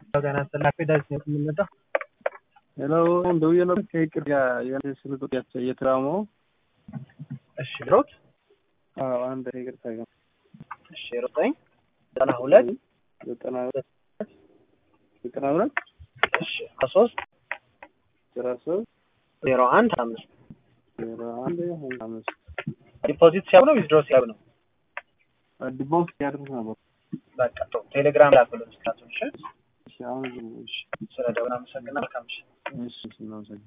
ጤና ይስጥልኝ ዳዊት ነው የምንመጣው። ሄሎ ደውዬ ነበር ከይቅር ጋር የሆነ ስልክ ቁጥር እየተራሙ እሺ ድሮት አዎ አንድ ይቅርታ ጋር እሺ ዘጠኝ ዘጠና ሁለት ዘጠና ሁለት ዘጠና ሁለት እሺ ከሶስት አስራ ሶስት ዜሮ አንድ አምስት ዜሮ አንድ ሀያ አምስት ዲፖዚት ሲያብ ነው ዊዝድሮ ሲያብ ነው። ዲቦክስ ያድርግ ነበር። በቃ ጥሩ ቴሌግራም ላክልን ስታቱን። እሺ እሺ አሁን እሺ ስለ ደውል አመሰግናለሁ። መልካም ምሽት። እሺ እናመሰግናለን።